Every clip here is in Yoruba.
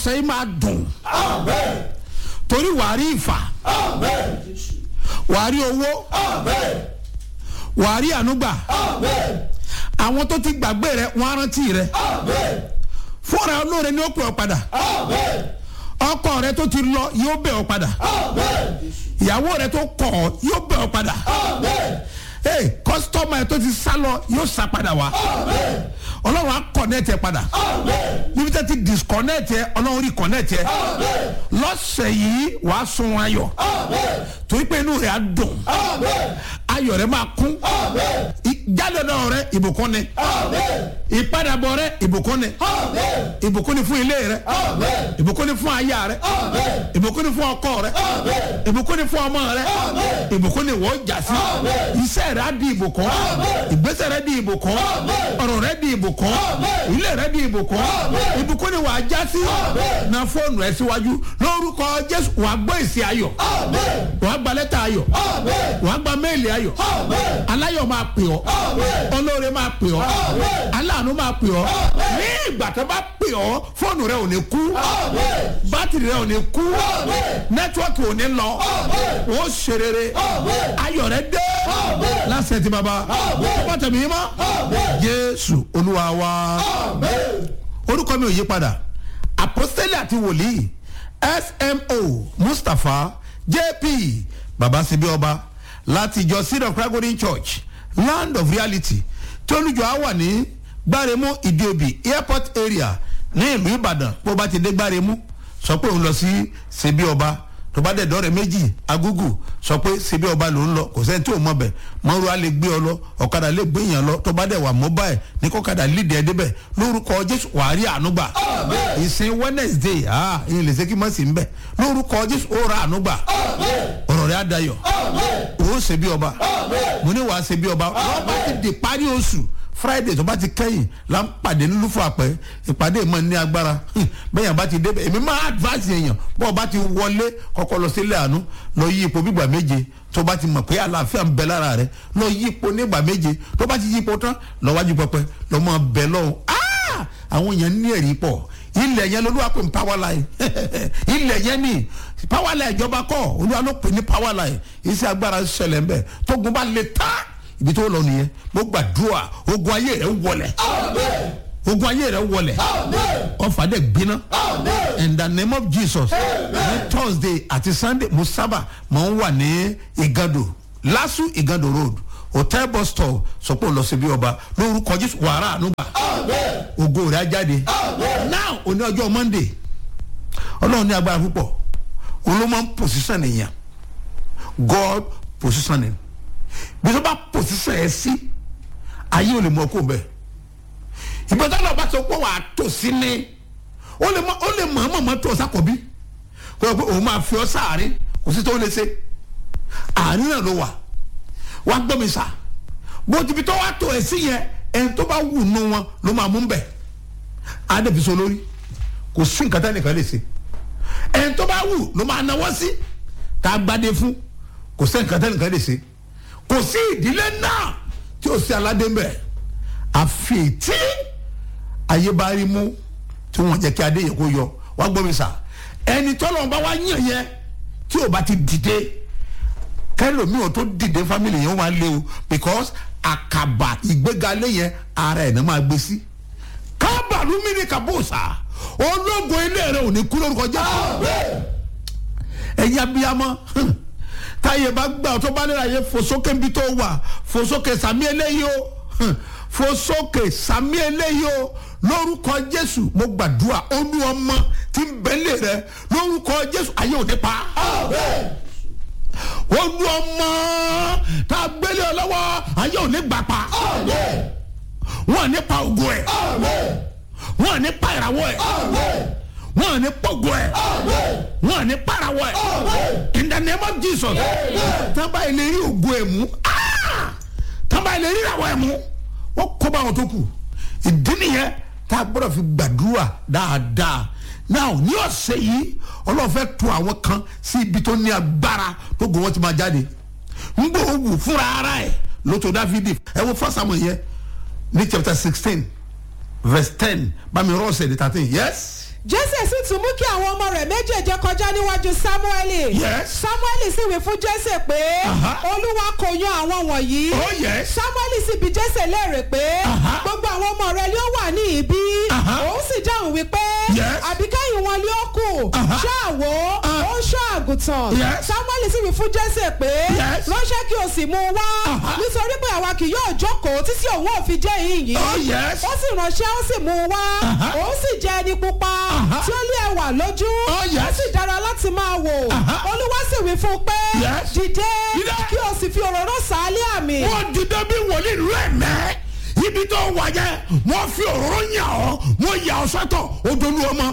ọ̀sẹ̀ yìí máa dùn torí wàá rí ìfà wàá rí owó wàá rí ànúgbà àwọn tó ti gbàgbé rẹ wọn á rántí rẹ fúnra olóore ni ó pè ọ padà ọkọ rẹ tó ti lọ yóò bẹ̀ ọ padà ìyàwó rẹ tó kọ̀ ọ́ yóò bẹ̀ ọ padà ee kọ́sítọ́mà ẹ tó ti sá lọ yóò sá padà wá ọlọ́run á kọ̀nẹ́tì ẹ padà níbi tẹ́ ti disconnect ẹ ọlọ́run rí connect ẹ lọ́sẹ̀ yìí wàá sun ayọ̀ torí pé inú rẹ̀ á dùn ayọ̀ rẹ̀ máa kún ìjádọ̀dọ̀ rẹ̀ ìbùkún ni ìpadàbọ̀ rẹ̀ ìbùkún ni ìbùkún ni fún ilé rẹ̀ ìbùkún ni fún aya rẹ̀ ìbùkún ni fún ọkọ rẹ̀ ìbùkún ni fún ọmọ rẹ̀ ìbùkún ni wọ́n jà sí iṣẹ́ rẹ̀ á di ìbùkún ìgbésẹ̀ rẹ̀ di ìbùkún ọ̀rọ̀ rẹ̀ di ìbùkún ilé rẹ̀ di ìbùkún ìbùkún ni wàá já sí na fóònù ẹ̀ síwájú lórúkọ jésù wàá gbọ́ ìsì ayọ̀ wàá gba lẹ́tà ayọ̀ wàá gba méèlì ayọ̀ aláyọ̀ máa pè ọ́ olóore máa pè ọ́ aláàánú máa pè ọ́ ní ìgbà tó bá pè ọ́ fóònù rẹ ò ní kú bátìrì rẹ ò ní kú nẹ́tíwọ́ọ̀kì ò ní lọ ó ṣe rere ayọ̀ rẹ dé lásìkò tí baba wọ́n tẹ̀mí yín mọ́ jésù olúwa wa orúkọ mi ò yí padà apostoli àti wòlíì smo mustapha jp babasibi ọba láti ìjọ seed of christ golden church land of reality tí olùjọ á wà ní gbáremú ìdíobì airport area ní ìlú ìbàdàn bó bá ti dé gbáremú sọ pé òun lọ sí ṣebí ọba tó bá dẹ̀ dọ́rẹ̀ méjì agúgù sọ pé ṣebí ọba ló ń lọ kò sẹ́ni tí ò mọ̀ bẹ̀ mọ́rú á lè gbé ọ lọ ọ̀kadà lè gbé yàn lọ tó bá dẹ̀ wà mobile ní kọ́kadà lídìí ẹ̀ débẹ̀ lórúkọ jésù wàá rí ànúgbà ìsìn wednesday ah ìyẹn lè ṣe kí mọ̀ sí ń bẹ̀ lórúkọ jésù ó ra ànúgbà ọ̀rọ̀ rẹ̀ á dayọ̀ ó ṣebí ọba mo ní wàá ṣebí ọba wọ́n bá ti di parí oṣù friday tó bá ti kẹ́yìn la ń pàdé nílùú fún àpẹ ìpàdé ìmọ̀ ní agbára bẹ́ẹ̀ yẹn bá ti débẹ̀ èmi máa advance èèyàn bọ́ọ̀ bá ti wọlé kọ́kọ́ lọ sílé àánú lọ yí ipò gbígbà méje tó bá ti mọ̀ pé àlàáfíà ń bẹ lára rẹ lọ yí ipò nígbà méje tó bá ti yí ipò tán lọ wájú pẹpẹ lọ mọ bẹ lọ́hùn àwọn èèyàn ní ẹ̀rí pọ̀ ilẹ̀ yẹn lolúwa pè ní power line ilẹ̀ yẹn ni power line ìjọba kọ́ olúwa ló pè ní power line iṣẹ́ agbára ṣẹlẹ̀ ń bẹ̀ tógun bá le tán ibi tó lọ nìyẹn mo gbàdúrà ogun ayé rẹ wọlẹ ogun ayé rẹ wọlẹ ọfà dẹ gbiná in the name of jesus ní thursday àti sunday mo sábà máa ń wà ní igando lasu igando road hotel bus stop sọpọ̀ lọ sí bí ọba lórúkọ jésù wàrà ànúgbà ogo rẹ á jáde now òní ọjọ́ monday ọlọ́run ní agbára púpọ̀ olómọ position nìyẹn god positioning bí tó bá pòsísàn ẹ sí ayé ò lè mọ kó bẹ ìgbà tó lọ bá sọ pé wàá tò sí ni ó lè mọ ó lè mọ ọmọ mọ tó sákòbí kó o pé òun máa fi ọ sáàrin kò sí tó lè ṣe àárín náà ló wà wàá gbọ́ mi sà bó ti fi tó wàá tò ẹ sí yẹn ẹni tó bá wù nù wọn ló máa mú bẹ adébísọ lórí kò sí nǹkan tá nìkan lè ṣe ẹni tó bá wù ló máa náwó sí tá a gbádé fún kò sí nǹkan tá nìkan lè ṣe kò sí ìdílé náà tí ó sí aládé mbẹ àfi tí ayé bá rí mú tí wọn jẹ kí adé yẹ kó yọ wá gbọ́ mi sà ẹni tọ́lọ̀ bá wá yàn yẹn tí ò bá ti dìde kẹlòmíì ò tó dìde family yẹn wà lé o because àkàbà ìgbégalé yẹn ara ẹ̀ ní máa gbé sí kábàlú mi ní kàbóòsà ológun ilé rẹ ò ní kú lórúkọ jẹ́ ẹ̀yin abiyamọ táyé bá gbà tó bá nílò ayé fòsókè nbí tó wà fòsókè sàmí eléyìí o fòsókè sàmí eléyìí o lórúkọ jésù mo gbàdúrà olú ọmọ tí ń bẹ́lẹ̀ rẹ lórúkọ jésù ayé òde pa olú ọmọ tá a gbélé ọ lọ́wọ́ ayé òde gbà pa wọn ní pa ògùn ẹ wọn ní pa ìràwọ̀ ẹ wọn ní pọ̀gọ́ ẹ wọn ní parawọ ẹ in the name of jesus tábà ilé rí ògùn ẹ mú tábà ilé rí ìràwọ̀ ẹ mú wọ́n kó bá wọn tó kù ìdí nìyẹn tá a gbọ́dọ̀ fi gbàdúrà dáadáa now ní ọ̀sẹ̀ yìí ọlọ́run fẹ́ tu àwọn kan sí ibi tó ní agbára tó gùn wọ́n ti máa jáde ń gbọ́ wù fúnra ara ẹ̀ lótò dáfídì ẹ wo first samuel yẹn ní chapter sixteen verse ten bami rọ́ọ̀sẹ̀ ní thirteen yes. jésè sì tún mú kí àwọn ọmọ rẹ̀ méjèèje kọjá níwájú sámúẹ́lì Yes. sámúẹ́lì sì wí fún jésè pé Aha. olúwa kò yan àwọn wọ̀nyí oh yes sámúẹ́lì sì bi jésè léèrè pé Aha. gbogbo àwọn ọmọ rẹ̀ ni ó wà ní ibí Aha. òun sì dáhùn wípé Yes. àbíkẹ́yìn wọn ni ó kù Aha. ṣáàwó Ah. ó ń ṣọ́ àgùntàn Yes. sámúẹ́lì sì wí fún jésè pé Yes. ránṣẹ́ kí o sì mú un wá Aha. nítorí pé àwa kì yóò jókòó títí òun ò fi jẹ́ ìyìn oh yes ó sì ránṣẹ́ ó sì mú un wá Aha. òun sì jẹ́ ẹni pupa Aha. tí ó lé ẹwà lójú Oh, yes. ó sì dára láti máa wò Aha. olúwa sì wí fún un pé Yes. dìde Dìde. kí o sì fi òróró sàálé àmì wọ́n dìde bí wòlíì rẹ̀ mẹ́ ibi tó wà yẹ wọ́n fi òróró yàn ọ́ wọ́n yà ọ́ sọ́tọ̀ odolu ọmọ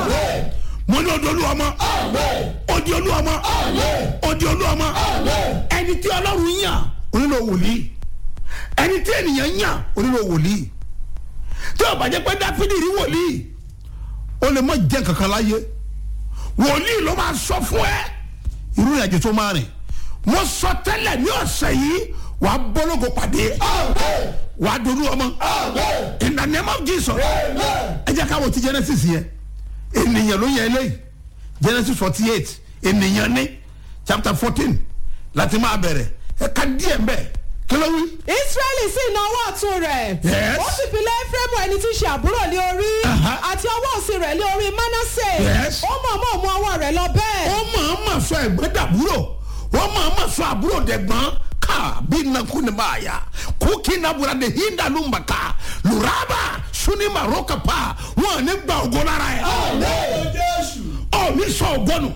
mo ní odolu ọmọ odi olú ọmọ odi olú ọmọ ẹni tí ọlọ́run yàn onílò wòlíì ẹni tí ènìyàn yàn onílò wòlíì tí ó bá jẹ́ pé dáfídì rí wòlíì ó lè má jẹ́ kankan láyé wòlíì ló máa sọ fún ẹ irú ìrìnàjò tó máa rìn mo sọ tẹ́lẹ̀ ní ọ̀sẹ̀ yìí wà á bọ́lọ́gọ pàdé wà á dolú ọmọ in the name of Jesus ẹ jẹ́ káwọ́ ti Genesis yẹn ènìyàn ló yẹ eléyìí Genesis forty eight ènìyàn ní chapter fourteen láti máa bẹ̀rẹ̀ ẹ ká díẹ̀ mbẹ́ kí ló wí. israẹli sì na ọwọ́ ọ̀tún rẹ̀ Yes. ó sì fi lé efraimu ẹni tí í ṣe àbúrò lé orí Aha. àti ọwọ́ òsì rẹ̀ lé orí manasse Yes. ó mọ̀ọ́mọ̀ mú ọwọ́ rẹ̀ lọ bẹ́ẹ̀ ó máa ma sọ ẹ̀gbọ́n dàbúrò ó máa ma sọ àbúrò dẹ̀gbọ́n ká bí nakú ni máa yá kókì nabura de hinda lumba ká luraba suni maroka pa wọn ní gba ògo lára ẹ. ọ ní sọ ògbọnù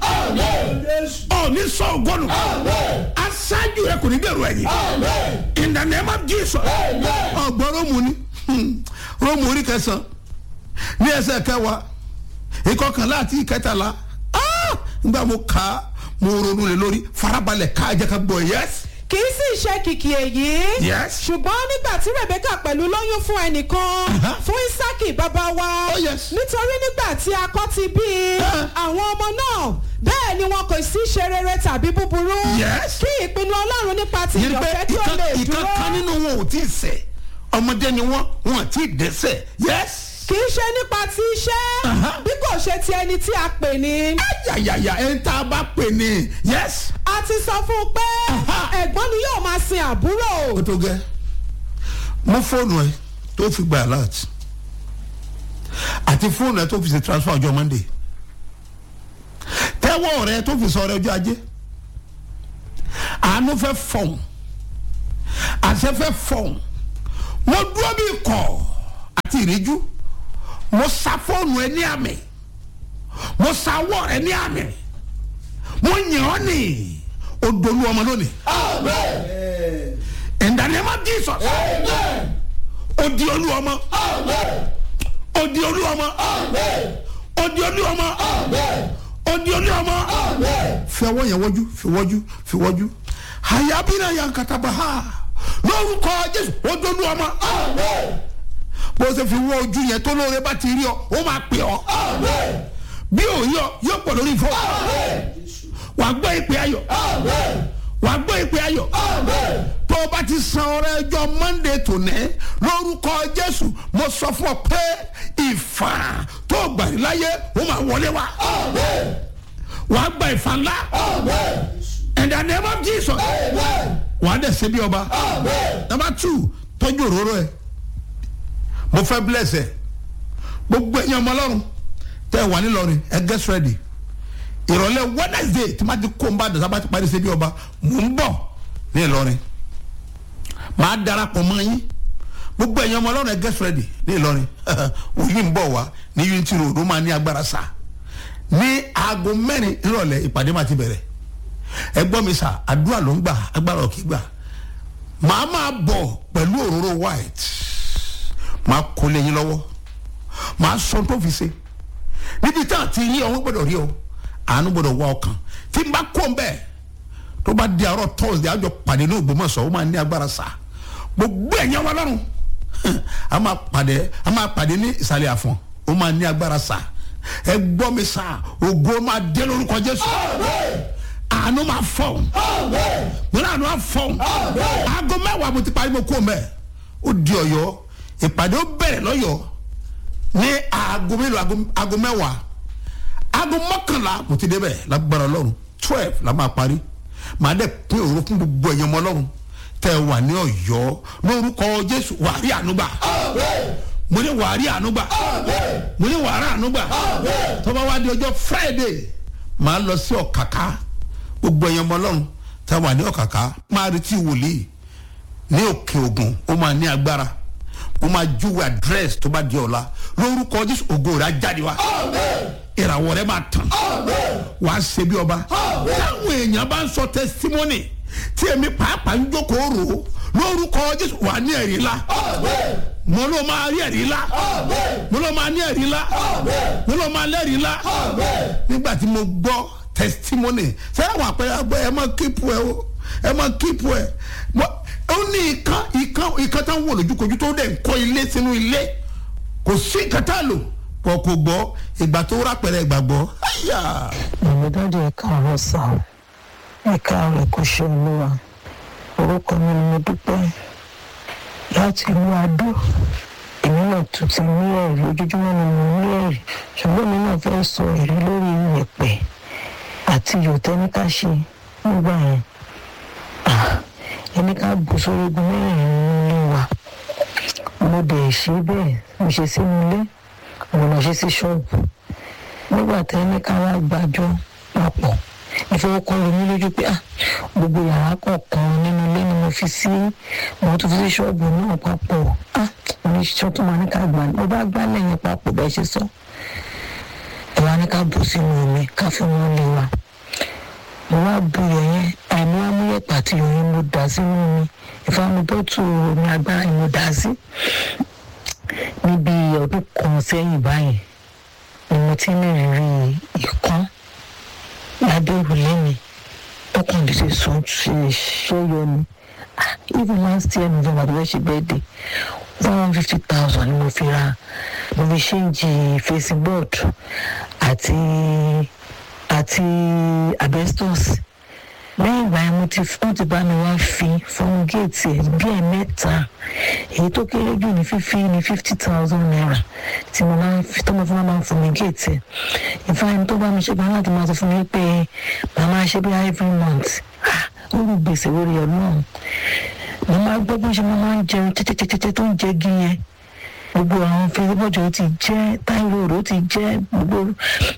ọ ní sọ ògbọnù aṣáájú rẹ kò ní dẹrù ẹ̀yìn in the name of Jesus ọgbọ́n rómù ni rómù orí kẹsàn-án ní ẹsẹ̀ kẹwàá ìkọkànlá àti ìkẹtàlá ah, nígbà mo kà á mo ronú lé lórí farabalẹ̀ ká jẹ́ ká gbọ́ yes kì í sì ṣe kìkì èyí Yes. ṣùgbọ́n nígbà tí rebecca pẹ̀lú lóyún fún ẹnìkan Aha. fún isaki bàbá wa Oh, yes. nítorí nígbà tí akọ ti bí i Ah. àwọn ọmọ náà bẹ́ẹ̀ ni wọn kò sí ṣe rere tàbí búburú Yes. kí ìpinnu ọlọ́run nípa ti yẹn pé ìyọ̀fẹ́ kí ó ìkan lè ìkan dúró kan nínú wọn ò tí ì ṣẹ̀ ọmọdé ni wọn wọn ò tí ì dẹ́ṣẹ̀ yes kì í ṣe nípa ti iṣẹ́ Aha. bí kò ṣe ti ẹni tí a pè ní. yàyàyà ẹ̀ ń tá a bá pè ní yes a ti sọ fún un pé Aha. ẹ̀gbọ́n ni yóò máa sin àbúrò. ó tó gẹ́ mú fóònù ẹ tó fi gba alert àti fóònù ẹ tó fi ṣe transfer ọjọ́ monday tẹ́wọ́ rẹ tó fi sọ ọrẹ ọjọ́ ajé àánú fẹ́ fọ̀hún àṣẹ fẹ́ fọ̀hún mo dúró bí kọ̀ àti ìríjú mo sa fóònù ẹ ní àmì mo sa ọwọ́ rẹ ní àmì mo yàn ọ́ nì odolu ọmọ lónìí in the name of Jesus odi olú ọmọ odi olú ọmọ odi olú ọmọ odi olú ọmọ fi ọwọ́ yẹn wọ́jú fi wọ́jú fi wọ́jú hayabina yankataba ha lórúkọ Jésù odi olú ọmọ bó ṣe fi wọ́ ojú yẹn tó lóore bá ti rí ọ ó máa pè ọ bí òye ọ yóò pọ̀ lórí fọ́ wàá gbọ́ ìpè ayọ̀ wàá gbọ́ ìpè ayọ̀ tó o bá ti san ọrẹ ẹjọ́ monday tòní lórúkọ jésù mo sọ fún ọ pé ìfà tó o gbà láyé ó máa wọlé wa wàá gba ìfà ńlá in the name of jesus wàá dẹ̀ ṣe bí ọba number two tọ́jú òróró ẹ mo fẹ́ bless ẹ gbogbo ẹ̀yin ọmọ ọlọ́run tẹ́ ẹ wà nílọrin ẹ get ready ìrọ̀lẹ́ wednesday tí ma ti kó n bá dàtà bá ti parí ṣebí ọba mò ń bọ̀ ní ìlọrin màá darapọ̀ mọ́ yín gbogbo ẹ̀yin ọmọ ọlọ́run ẹ get ready ní ìlọrin òyìn ń bọ̀ wá ní unity road ó máa ní agbára sá ní aago mẹ́rin ìrọ̀lẹ́ ìpàdé máa ti bẹ̀rẹ̀ ẹ gbọ́ mi sà àdúrà ló ń gbà agbára òkè gbà màá máa bọ̀ pẹ̀lú òróró white màá kó lé yín lọ́wọ́ màá sọ tó fi ṣe níbi tá a ti rí ọ wọ́n gbọ́dọ̀ rí ọ àánú gbọ́dọ̀ wá ọkàn tí n bá kó n bẹ́ẹ̀ tó bá di àárọ̀ tọ́sídẹ̀ẹ́ àjọ pàdé ní Ògbómọ̀ṣọ́ ó máa ní agbára sá gbogbo ẹ̀yàn wa lọ́rùn a máa pàdé a máa pàdé ní ìsàlẹ̀ àfọ̀n ó máa ní agbára sá ẹ gbọ́ mi sá ògo máa dé lórúkọ Jésù àánú máa fọ̀ múlá àánú máa fọ̀ aago mẹ́wàá mo ti parí mo kó n bẹ́ẹ̀ ó di Ọ̀yọ́ ìpàdé ó bẹ̀rẹ̀ lọ́yọ̀ọ́ ní aago mélòó aago mẹ́wàá aago mọ́kànlá mo ti débẹ̀ lágbára ọlọ́run twelve la máa parí màá dẹ̀ pín òru fún gbogbo ẹ̀yàn ọmọ ọlọ́run tẹ́ ẹ wà ní ọ̀yọ́ lórúkọ jésù wàá rí ànúgbà mo ní wàá rí ànúgbà mo ní wàá rí ànúgbà tó bá wá di ọjọ́ friday màá lọ sí ọ̀kàkà gbogbo ẹ̀yàn ọmọ ọlọ́run tẹ́ ẹ wà ní ọ̀kàkà máa retí wòlíì ní òkè ògùn ó máa ní agbára ó máa júwe àdírẹ́sì tó bá di ọ̀la lórúkọ jésù ògo rẹ̀ á jáde wá ìràwọ̀ rẹ̀ máa tàn wàá ṣe bí ọba táwọn èèyàn bá ń sọ tẹsítímọ́nì tí èmi pàápàá ń jókòó rò ó lórúkọ jésù wàá ní ẹ̀rí ńlá mo ló máa rí ẹ̀rí ńlá mo ló máa ní ẹ̀rí ńlá mo ló máa lẹ́rìí ńlá nígbà tí mo gbọ́ tẹsítímọ́nì sẹ́yìn àwọn àpẹẹrẹ àgbẹ̀ ẹ máa kíìpù ẹ o ẹ máa kíìpù ẹ ó ní ìkan ìkan ìkan táwọn wò lójúkojú tó dẹ̀ ń kọ́ ilé sínú ilé kò sí nǹkan tá a lò pọ̀ kò gbọ́ ìgbà tó rápẹ̀rẹ̀ ìgbàgbọ́. Màmí dájú ẹ káàárọ̀ sá o. Ẹ káàárọ̀ kò ṣe olúwa. Orúkọ mi ni mo dúpẹ́ láti ìlú Adó. Èmi náà tún ti ní ẹ̀rí ojoojúmọ́ ni mo ní ẹ̀rí. Ṣùgbọ́n mi náà fẹ́ sọ ẹ̀rí lórí ìyẹ̀pẹ̀ àti yòtẹ́níkà ṣe nígbà yẹn. Ẹni ká bù sórí igun mẹ́rin nílé wa. Mo dẹ̀ ṣe bẹ́ẹ̀ mo ṣe sínú ilé mo lọ ṣe sí ṣọ́ọ̀bù nígbà tí ẹni ká wá gbàjọ papọ̀ ìfowópamọ́ lómi lójú pé ah gbogbo yàrá kọ̀ọ̀kan nínú ilé ni mo fi sí mo tún fi sí ṣọ́ọ̀bù náà papọ̀ ah oníṣẹ́ tó máa ní ká gbà mo bá gbá lẹ́yìn papọ̀ bẹ́ẹ̀ ṣe sọ ìwà ní ká bù sínú omi ká fi wọn lé wa mo wá bu yẹn àìmú amúyẹ̀pẹ̀ àti yòóyìn mo dà sínú omi ìfamubọ́tù omi agbára ni mo dà sí níbi ọdún kan sẹ́yìn báyìí ni mo ti ní ìrírí ìkan lábẹ́ òrùlé mi tọkàn lè ṣe sọ ṣe ṣẹ́yọ ni even last year november tó fẹ́ ṣe birthday one hundred fifty thousand ni mo fi ra mo fi ṣéǹjì facing board àti àti asbestos lẹ́yìn ìgbà yẹn mo ti wọ́n ti bá mi wá fi fún géètì ẹ̀ bí ẹ̀ mẹ́ta èyí tó kéré jù ní fífi ní fifty thousand naira tí mo máa ń fi tó mo fún wa máa ń fún mi géètì ẹ̀ ìfáyín tó bá mi ṣe gbọ́n láti máa sọ fún mi pé màá máa ṣe bí every month ó rú gbèsè lórí ọlọ́run mo máa gbọ́ bó ṣe mo máa ń jẹun tẹ́tẹ́tẹ́tẹ́ tó ń jẹ gí yẹn gbogbo àwọn fẹsibọ́jọ́ ó ti jẹ́ táìròrò ó ti jẹ́ gbogbo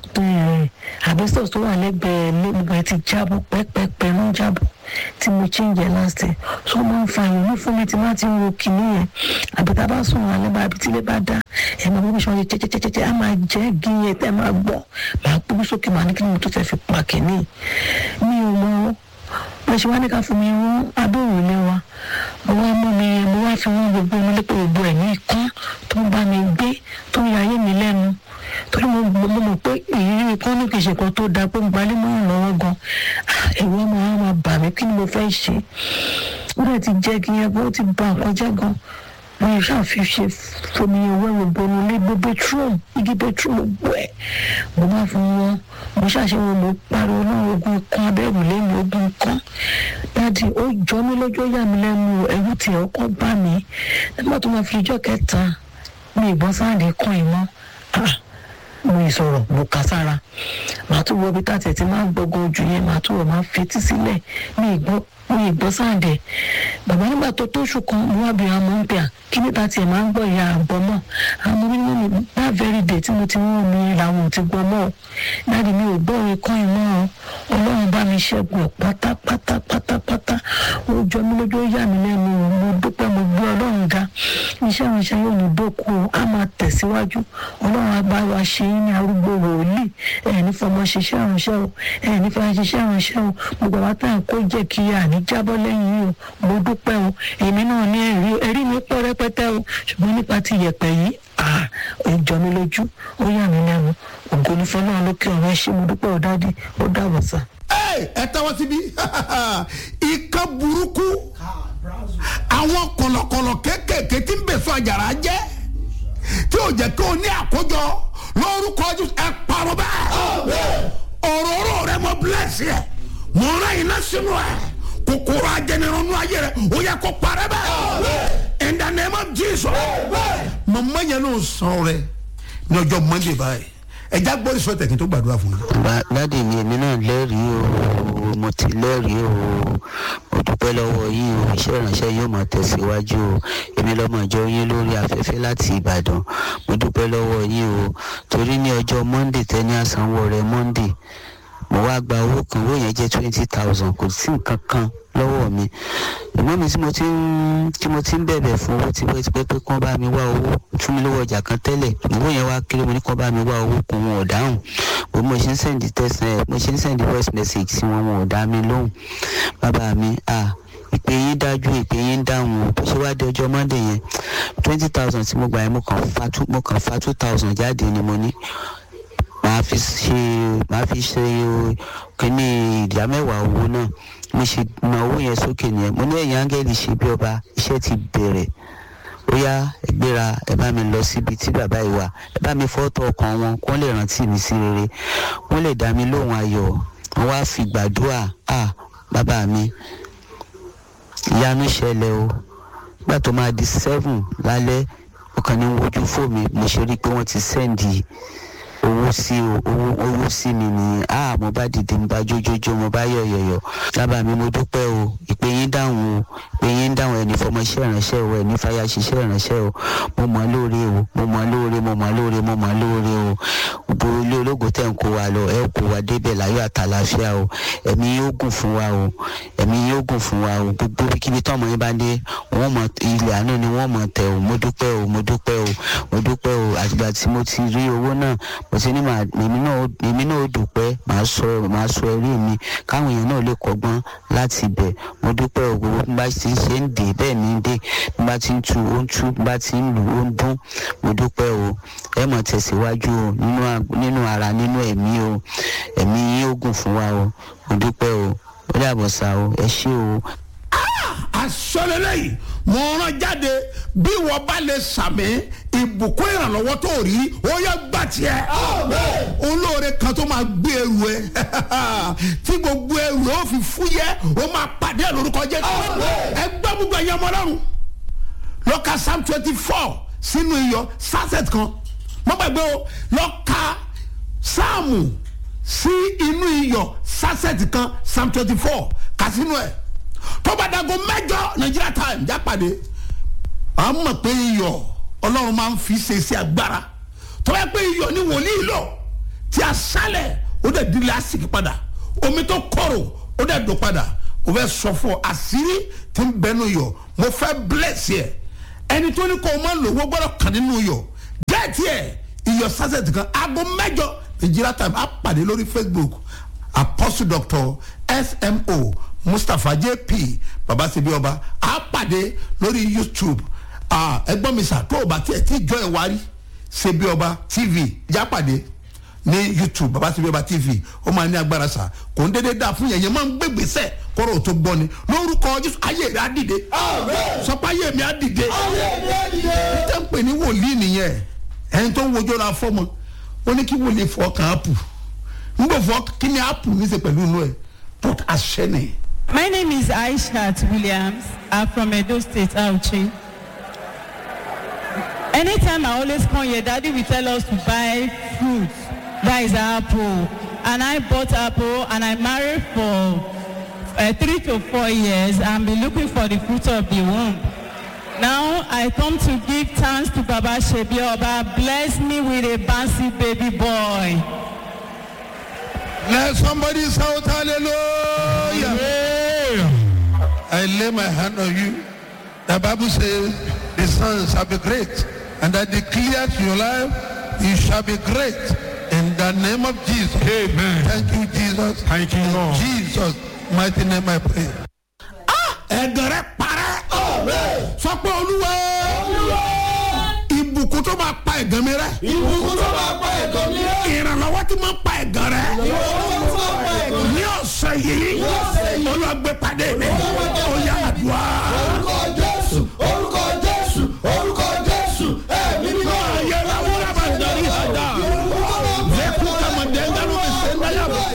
àbẹ́sọ̀ tó wà lẹ́gbẹ̀ẹ́ lẹ́gbẹ̀ẹ́ ti jábọ̀ pẹ́pẹ́pẹ́ ló ń jábọ̀ tí mo change ẹ̀ last year so ó máa ń fa ìrònú fún mi tí má ti ń wo kìíní yẹn àbí tá a bá sùn alẹ́ bá àbí tílé bá dá ẹ̀ máa bọ́ bí sọ́ọ́ ṣe jẹ́jẹ́jẹ́jẹ́ á máa jẹ́ gí yẹn tẹ́ máa gbọ́ máa gbóbi sókè máa ní kí ni mo tó fẹ́ fi pa kìíní mi ò mọ bó ṣe wá ní ká fún mi wọ́n abẹ́rù ilé wa mo wá mú mi mo wá fi wọ́n gbogbo mi lépè gbogbo ẹ̀ ní ikán tó ń bá mi gbé tó ń yayé mi lẹ́nu torí mo mo mọ̀ pé ìrírí ikán ní kì í ṣe kan tó dáa pé ń gbalẹ́ mọ́ ìrànlọ́wọ́ gan ẹ̀rù ọmọ wa máa bà mí kí ni mo fẹ́ ṣe ó dẹ̀ ti jẹ́ kí yẹn bó ti ba nǹkan jẹ́ gan mo yẹ ṣàfihàn fomi owó ẹ̀rọ bọnu lé gbogbo bedroom igi bedroom gbogbo ẹ̀ mo máa fún wọn mo ṣàṣeyọ mo pariwo náà ogun kan abẹ́rù lẹ́nu ogun kan dáàdi ó jọ mí lójú ó yà mí lẹ́nu ẹ̀rù tí ọkọ̀ bá mi nígbà tó máa fi ijọ́ kẹta mi ìbọn sáàdì kan ìmọ̀ mo ìsọ̀rọ̀ mo kà sára màá tún wọ ibi tá tẹ̀tí máa ń gbọ́gbọ́ ojú yẹn màá tún wọ̀ máa fetí sílẹ̀ mi ìgbọ́ mo ìgbọ́ sáàdì bàbá nígbà tó tóṣù kan mo wá bí amọ̀ ń pè à kí níta tiẹ̀ máa ń gbọ́ ìyá àgbọ̀ mọ́ àwọn ọmọ mi ní that very day tí mo ti wọ́n mi làwọn ò ti gbọ́ mọ́ dáàdi mi ò gbọ́ orin kan ìmọ̀ ọ́ ọlọ́run bá mi ṣẹ́gun ẹ̀ pátápátá pátápátá ó jọ mí lójú ó yà mí lẹ́nu mo dúpẹ́ mo gbé ọlọ́run ga iṣẹ́ ìránṣẹ́ yóò ní dókú o á máa tẹ̀síwájú ọlọ́run àgbà wa ṣe yín ní arúgbó wòlíì ẹ̀ ní fọmọ ṣiṣẹ́ ìránṣẹ́ o ẹ̀ ní fọmọ ṣiṣẹ́ ìránṣẹ́ o gbogbo àwọn táyà kó jẹ́ kí a ní jábọ́ lẹ́yìn yìí o mo dúpẹ́ o èmi náà ní ẹ̀rí ẹ̀rí mi pọ̀ rẹpẹtẹ o ṣùgbọ́n nípa ti yẹ̀pẹ̀ yìí ah ó jọ mí lójú ó yà mí lẹ́nu ògo ní fọlọ́run lókè ọ̀rọ̀ ẹ ṣé mo dúpẹ́ ò dáàdi ó dàbọ̀ sá. ẹ tẹ́wọ́ síbí ìka burúkú àwọn kọ̀lọ̀kọ̀lọ̀ kéékèèké tí ń bèso àjàrà jẹ́ tí ò jẹ́ kí o ní àkójọ lórúkọ Jésù ẹ parọ́ bẹ́ẹ̀ òróró rẹ mọ bílẹ̀sì ẹ mọ ọ̀rọ̀ iná sínú ẹ kòkòrò ajẹnirun ayé rẹ ó yẹ kó parẹ́ bẹ́ẹ̀ in the name of Jesus màmá yẹn ló sọ rẹ ní ọjọ́ Monday báyìí ẹja gbọ́ ìṣọ́ tẹ̀kí tó gbàdúrà fún yín. Ba- dádì mi èmi náà lẹ́rìí o mo ti lẹ́rìí o mo dúpẹ́ lọ́wọ́ yín o iṣẹ́ ìránṣẹ́ yóò máa tẹ̀síwájú o èmi lọ́mọ ìjọ yín lórí afẹ́fẹ́ láti ìbàdàn mo dúpẹ́ lọ́wọ́ yín o torí ní ọjọ́ monday tẹ́ni àsanwó rẹ̀ monday mo wá gba owó kan owó yẹn jẹ́ twenty thousand kò sí nǹkan kan lọ́wọ́ mi ìmọ̀ mi tí mo ti ń tí mo ti ń bẹ̀bẹ̀ fún owó tipẹ́tipẹ́ pé kán bá mi wá owó fún mi lówó ọjà kan tẹ́lẹ̀ owó yẹn wá kéré mo ní kán bá mi wá owó kún wọn ò dáhùn bó mo ṣe ń sẹ́ndì text ẹ̀ mo ṣe ń sẹ́ndì voice message sí wọn wọn ò dá mi lóhùn bàbá mi à ìpè yín dájú ìpè yín dáhùn o bó ṣe wá di ọjọ́ monday yẹn twenty thousand tí mo gbà yẹn mo kàn fa two mo kàn fa two thousand jáde ni mo ní màá fi ṣe màá fi ṣe o- kíní ìdá mẹ́wàá owó náà mo ṣe na owó yẹn sókè nìyẹn mo ní ẹ̀yìn áńgẹ́lì ṣe bí ọba iṣẹ́ ti bẹ̀rẹ̀ ó yá ẹ gbéra ẹ bá mi lọ síbi tí bàbá yìí wà ẹ bá mi fọ́tò ọkàn wọn kó lè rántí mi sí rere wọ́n lè dá mi lóhùn ayọ̀ wọ́n wá fi gbàdúrà à bàbá mi ìyanu ṣẹlẹ̀ o nígbà tó máa di seven lálẹ́ ọkàn ní wojú fóònù mo ṣe rí i pé wọ́n ti sẹ́ǹdì owó sí o owó owó sí mi ni a mo bá dìde mo bá jójójó mo bá yọ̀yọ̀yọ̀ lábàá mi mo dúpẹ́ o ìpè yín dáhùn o ìpè yín dáhùn ẹni fọmọṣẹ́ ìránṣẹ́ o ẹni fàyà ṣiṣẹ́ ìránṣẹ́ o mo mọ̀ lóore o mo mọ̀ lóore mo mọ̀ lóore mo mọ̀ lóore o gbogbo ilé ológo tẹ̀ ń kó wa lọ ẹ kó wa débẹ̀ láyọ̀ àtàlàfíà o ẹ̀mí yóò gùn fún wa o ẹ̀mí yóò gùn fún wa o gbogbo kíbi tọ́mọ yín bá dé wọ́n mọ ilẹ̀ àánú ni wọ́n mọ̀ tẹ̀ o mo dúpẹ́ o mo dúpẹ́ o mo dúpẹ́ o àtìgbà tí mo ti rí owó náà mo ti ní màá èmi náà ó- èmi náà ó dúpẹ́ màá sọ màá sọ ẹrí mi káwọn èèyàn náà lè kọ́gbọ́n láti ibẹ̀ mo dúpẹ́ o gbogbo bí bá ti ṣe ń dè bẹ́ẹ̀ ni ń dè bí bá ti ń tu ó ń tu bí bá ti ń lù ó ń dún mo dúpẹ́ o ẹ mọ̀ tẹ̀síwájú o nínú à- nínú ara nínú ẹ̀mí o ẹ̀mí yín ó gùn fún wa o mo dúpẹ́ o ó dàbọ̀ sá o ẹ ṣé o asọ́lélẹ́ yìí mo rán jáde bí wọ́n bá lè sàmì ìbùkún ìrànlọ́wọ́ tó rí ó yẹ gbà tiẹ̀ olóore kan tó máa gbé ẹrù ẹ tí gbogbo ẹrù ó fi fúyẹ́ ó máa pàdé lórúkọ jẹ́ ẹ gbọ́ gbogbo ẹ̀yẹ ọmọ ọlọ́run lọ́ka psalm twenty four sínú iyọ̀ sunset kan mo gbàgbé o lọ́ka sáàmù sí inú iyọ̀ sunset kan psalm twenty four kà sínú ẹ̀ tọ́bàdàgọ́ mẹ́jọ nigeria time jápàdé à ń mọ̀ pé iyọ̀ ọlọ́run máa ń fi ṣe sí agbára tọ́wọ́ pé iyọ̀ ni wòlíì lọ tí a sálẹ̀ ó dẹ̀ di lásìkò padà omi tó kọ̀rọ̀ ó dẹ̀ dùn padà ó fẹ́ sọ fún ọ àṣírí tí ń bẹnu yọ̀ mo fẹ́ bless yẹ ẹni tó ní kó o máa lò wọ́n gbọ́dọ̀ kàn nínú yọ̀ gẹ́ẹ̀tì ẹ̀ iyọ̀ sásẹ̀tì kan aago mẹ́jọ nigeria time á pàdé lórí facebook apostle doctor smo mustapha jp babasebi ọba á pàdé lórí youtube ah, ẹgbọ́n mi sà tó o bá tiẹ̀ tí jọ ẹ̀ wárí sebi ọba tv jápàdé ní youtube babasebi ọba tv ó máa ní agbára sà kò ń dédé dáa fún yẹn yẹn máa ń gbégbèsè kọ́rọ̀ tó gbọ́ ni lórúkọ jésù ayé rẹ̀ á dìde sọpá ayé mi á dìde tẹ́ ń pè ní wòlíì nìyẹn ẹni tó ń wojọ́ la fọ́mọ wọ́n ní kí wòlíì fọ́ kàn á pù ń gbọ́ fọ́ kí ni á pù ní í ṣe pẹ̀lú inú ẹ̀ put àṣẹ nìyẹn. My name is Aishat Williams. I'm from Edo State, Auchi. Anytime I always come here, Daddy will tell us to buy fruit. That is apple. And I bought apple and I married for uh, three to four years and been looking for the fruit of the womb. Now I come to give thanks to Baba Shebi Oba. Bless me with a bouncy baby boy. Let somebody shout hallelujah. I lay my hand on you. The Bible says the son shall be great. And I declare to your life, you shall be great. In the name of Jesus. Amen. Thank you, Jesus. Thank you, In Lord. Jesus' mighty name I pray. ẹ̀gàn rẹ̀ parẹ́. sọ pé olúwa ìbùkún tó máa pa ẹ̀gàn mi rẹ̀. ìbùkún tó máa pa ẹ̀gàn mi rẹ́. ìrànlọ́wọ́ tí máa pa ẹ̀gàn rẹ̀. ìrànlọ́wọ́ tó máa pa ẹ̀gàn mi ní ọ̀sẹ̀ yìí olùwàgbé pàdé mi ó yá àdúrà. orúkọ jésù orúkọ jésù orúkọ jésù ẹ̀mí mímọ́. ayé la wúlò bá ń darí àdá. lẹ́kùn kàmá dẹ́gbẹ́rún mi sẹ́ ń dáyà bọ̀.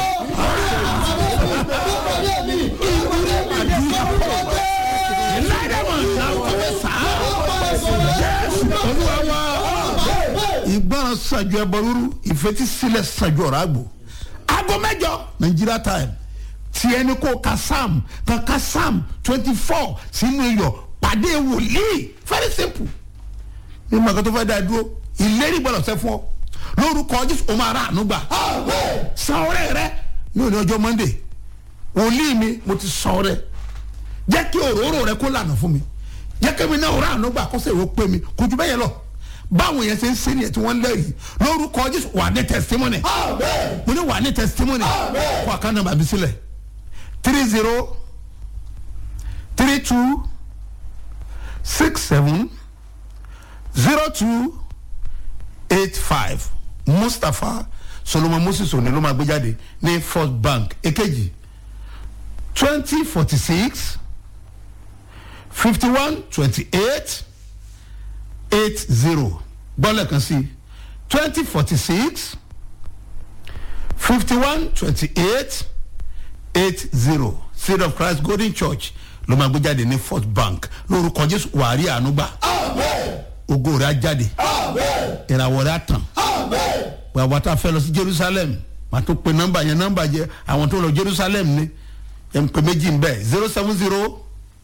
ìlànà wọn náà wọ́n bẹ sá. jésù olúwa wa. ìgbọràn sọ sàn ju ẹbọ rúru ìfetísílẹ̀ sàn ju ọ̀rọ̀ àgbò aago mẹ́jọ nigeria time tí ẹni kó ka psalm kan ka psalm twenty four sínú iyọ̀ pàdé wòlíì very simple ní màkà tó fẹ́ dá dúró ìlérí gbọ́dọ̀ sẹ́ fún ọ lórúkọ jésù o máa rà àánú gbà san ọrẹ rẹ ní òní ọjọ́ monday wòlíì mi mo ti san ọrẹ jẹ́ kí òróró rẹ kó lànà fún mi jẹ́ kí mi náà rà àánú gbà kó sèrò pé mi kò jù bẹ́ẹ̀ yẹn lọ báwọn yẹn ṣe ń ṣe nìyẹn tí wọ́n lẹ́rìí lórúkọ jésù wà ní testimony mo ní wà ní testimony kó àká nàmbà bí sílẹ̀ three zero three two six seven zero two eight five mustapha solomon moses òní ló máa gbé jáde ní first bank èkejì twenty forty six fifty one twenty eight eight zero gbọ́lẹ̀ kan sí twenty forty six fifty one twenty eight eight zero seed of christ golden church ló máa gbé jáde ní first bank lórúkọ jésù wàárí àánú gbà ògo rẹ̀ á jáde ìràwọ̀ rẹ̀ á tàn wàá tá a fẹ́ lọ sí jerusalem màá tó pe nọ́mbà yẹn nọ́mbà yẹn àwọn tó lọ jerusalem ni ẹ̀ ń pe méjì ń bẹ̀ zero seven zero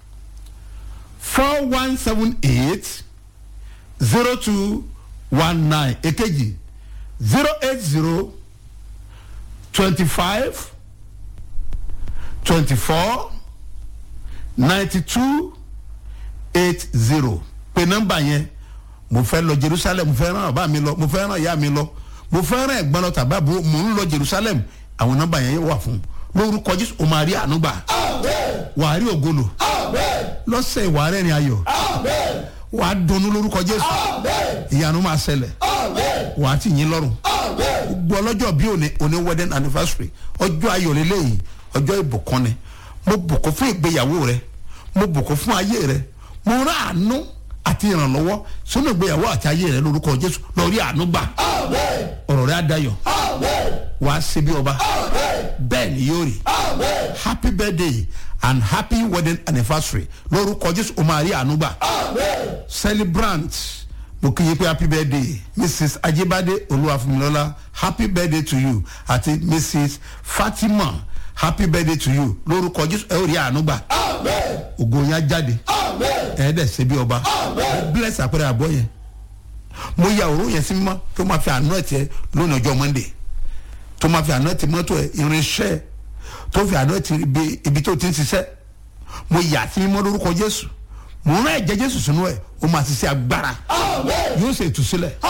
four one seven eight zero two one nine èkejì zero eight zero twenty five twenty four ninety two eight zero pe nọ́mbà yẹn mo fẹ́ lọ jerusalem mo fẹ́ ràn bàbá mi lọ mo fẹ́ ràn ìyá mi lọ mo fẹ́ ràn ẹ̀gbọ́n lọ tàbí àbúrò mo ń lọ jerusalem àwọn nọ́mbà yẹn wà fún lórúkọ jésù o máa rí àánú gbà wà á rí ògolo lọ́sẹ̀ ìwà rẹ̀ ni ayọ̀ wà á dunnú lórúkọ jésù ìyanu máa ṣẹlẹ̀ wà á ti yín lọ́rùn gbogbo ọlọ́jọ́ bí òní òní wedding anniversary ọjọ́ ayọ̀ lélẹ́yìn ọjọ́ ìbùkún ni mo bùkún fún ìgbéyàwó rẹ mo bùkún fún ayé rẹ mo rán àánú àti ìrànlọ́wọ́ sínú ìgbéyàwó àti ayé rẹ lórúkọ jésù lọ rí àánú gbà ọ̀rọ̀ rẹ á dayọ̀ wàá ṣe bí ọba bẹ́ẹ̀ ni yóò rí happy birthday and happy wedding anniversary lórúkọ jésù o máa rí àánú gbà celebrant mo kí yín pé happy birthday mrs ajibade olúwàfúnmilọ́lá happy birthday to you àti mrs fatima happy birthday to you lórúkọ jésù ẹ ó rí àánú gbà ògo yẹn á jáde ẹ dẹ̀ ṣe bí ọba bless àpẹẹrẹ àbọ̀ yẹn mo ya òró yẹn sí mímọ́ tó máa fi àánú ẹ̀ tiẹ̀ lónìí ọjọ́ monday tó máa fi àánú ẹ̀ ti mọ́tò ẹ̀ irinṣẹ́ tó fi àánú ẹ̀ ti ibi tó ti ń ṣiṣẹ́ mo yà sí mímọ́ lórúkọ jésù mo rán ẹ̀jẹ̀ jésù sínú ẹ̀ ó máa ṣiṣẹ́ agbára yóò ṣe ìtúsílẹ̀